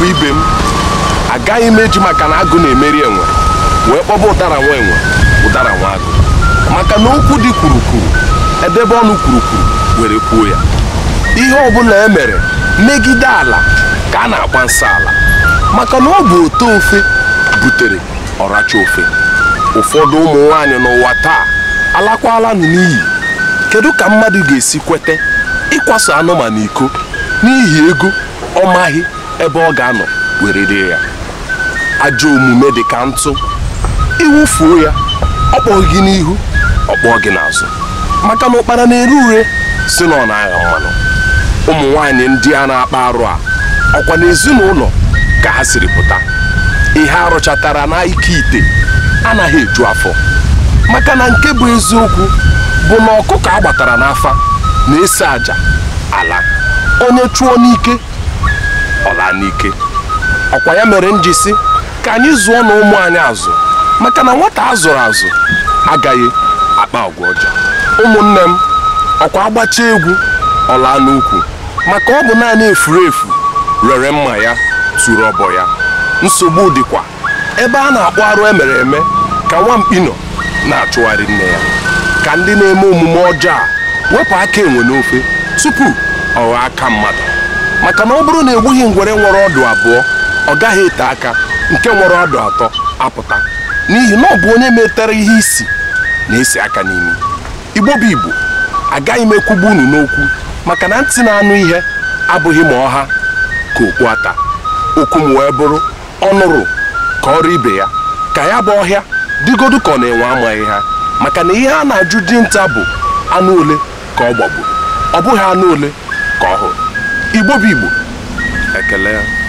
ibe m agaghị m eji maka na agụ na-emeri enwe wee kpọba ụdara nwa enwe ụdara nwa agụ maka na okwu dị kwurukwuru edebe ọnụ kwurukwuru were kwuo ya ihe ọbụla e mere megide ala ka a na-agba nsọ ala maka na ọ bụ ote ofe butere ọracha ofe ụfọdụ ụmụ nwaanyị n'ụwa taa alakwalanụ n'iyi kedu ka mmadụ ga-esi kwete ịkwaso anụmanụ iko n'ihi ego ọ maghị ebe ọ ga-anọ were rie ya ajọ omume dị ka ntụ iwufuo ya ọ kpọghị gị n'ihu ọ kpọọ gị n'azụ maka na ụkpara na-ere ure si na ọ na-agha mmanụ ụmụ nwaanyị ndị a na-akpa arụ a ọkwa n'ezinụlọ ka ha siri pụta ihe arụchatara n'ike ite anaghị eju afọ maka na nke bụ eziokwu bụ na ọkụkọ a gbatara n'afa na-ese aja ala onye chụọ n'ike ọla n'ike ọkwa ya mere m ji si ka anyị zụọ na ụmụ anyị azụ maka na nwata a zụrụ azụ agaghị akpa agwa ọjọọ ụmụnne m ọkwa agbacha egwu ọla n'ukwu maka ọ bụ naanị efuru efu rere mma ya tụrụ ọbọ ya nsogbu dịkwa ebe a na-akpọ arụ emere eme ka nwamkpi nọ na-achụgharị nne ya ka ndị na-eme omume ọjọọ a wepụ aka enwe n'ofe tupu ọ ghọọ aka mmadụ maka na ọ bụrụ na egbughị ngwere nwere ọdụ abụọ ọ gaghị ete aka nke nwere ọdụ atọ apụta n'ihi na ọ bụ onye metere ihe isi na-esi aka n'imi igbo bụ igbo agaghị m ekwugbu unu n'okwu maka na ntị na-anụ ihe abụghị ma ọha ka okwu ata okwu m wee bụrụ ọnụrụ ka ọrụ ibe ya ka ya bụ ọhịa digodu ka ọ na-enwe amaghị ha maka na ihe a na-ajụ dinta bụ anụ ole ka ọ gbagburu ọ bụghị anụ ole ka ọ hụrụ igbo bụ igbo ekele ya